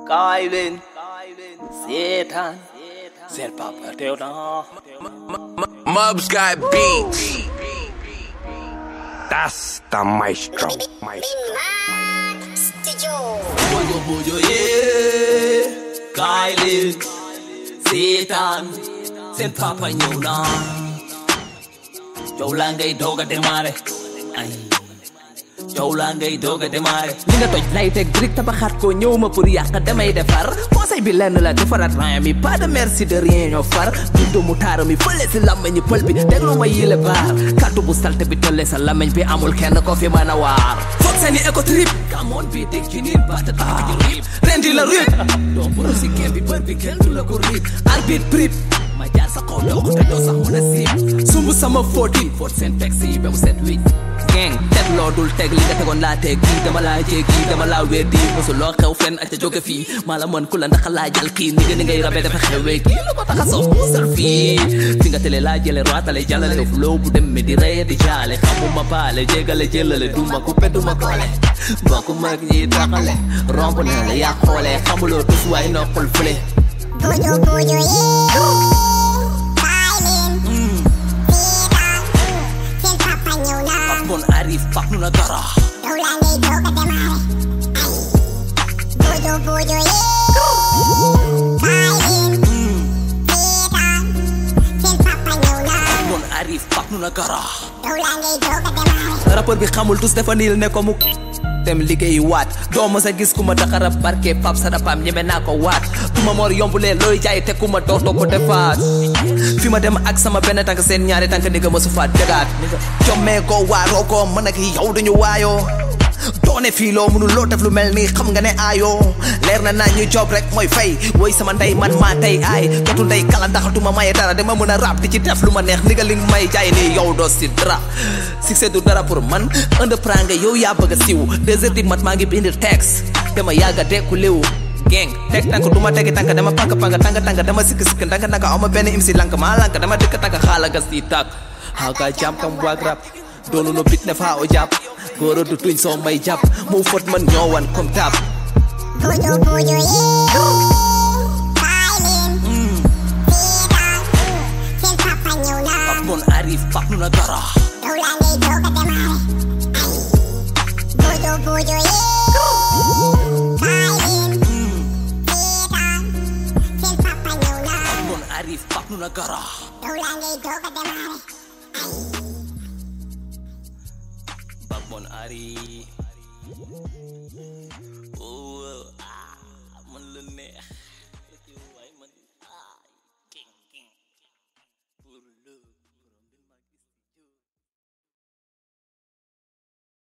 kaay leen seetaan seen papa teew na Mubs got beats. That's the maestro. Maestro. bojo bojo yee kaay leen seetaan seen papa ñëw na coow laa ngay doog a démarré ay coow laa ngay doog a démarré li nga toj lay teg brique tabaxaat ko ñëw ma pour yàq damay defar conseil bi lenn la defaraat ran mi pas de merci de rien ñoo far bindu mu taara mi fële si làmmeñi pël bi déglu ma yile baar kàddu bu salte bi tëlle sa làmmeñ bi amul kenn ko fi mën a waar foog seeni éco trip kamoon bi dégg ci nit baata tax ji rip rendi la rip doo boro si kenn bi bër bi kenn du la ko rip arbitre prip ma jaar sa kaw doo ko te doo sax mën a siip sumb sama fóotin fóot seen texte yi ba mu set wicc gang teg loo dul teg li nga tegoon laa teg kii dama laa jéggi dama laa weddi mosuloo xew fenn ak ca jóge fii maa la mën ku la ndax laa jal kii ni nga ni ngay rabe dafa xewee kii lu ko tax a soof musal fii fi nga tele laa jële roatale jàllale def loo bu dem mi di reye di jaale xamuma baale jégale jëlale duma coupé duma koole mbokk mag ñi taxale romb na la yaa xoolee xamuloo tus waay noppal fële Bojo bojo yee kaay leen seetaan seen papa ñëw na Pape Mon arrive Pape nu na dara yow laa ngay doog a démarré ay bojo bojo yee kaay leen seetaan seen papa ñëw na Pape Mon arrive Pape nu na dara yow laa ngay doog a démarré rappeur bi xamul tous dafa niil ne ko mu dem liggéey waat doo ma sa gis ku ma daxara barke pap sa dapaam ñeme naa ko waat ku ma moor yombulee looy jaay te ku ma dootoo ko defaat fi ma dem ak sama benn tànk seen ñaari tànk ni nga ma su faat dëgaat jommee ko waaroo ko mën ak yow duñu waayoo doone fii loo mënul loo def lu mel nii xam nga ne aayoo leer na naa ñu job rek mooy fay woy sama ndey man maa tey aay jotu ndey kala ndaxatuma maye dara dama mën a rap di ci def lu ma neex ni nga li nga may jaay nii yow doo si dara succès du dara pour man entreprendre nga yow yaa bëgg a siw deux heures du mat maa ngi bind texte dama yàgga dekku liw gang teg tànk du ma tegi tànk dama pank pank tànk tànk dama sikk sikk ndank ndank ama benn im si lank maa lank dama dëkk tànk xaala gas di tàkk haga jam kam waag rap doonu no bit ne faa o jàpp góoro du tuñ soo may jàpp mu fot man ñoowan comme tab bojo bojo yee kaay leen seetaan seen papa ñëw na Pape Mon arrive Pape nu na dara yow laa ngay doog a démarré ay bojo bojo yee kaay leen seetaan seen papa ñëw na Pape Mon arrive Pape nu na dara yow laa ngay doog a démarré ay Pape Mon arrive oh ah man la neex waaye man ah king king pour le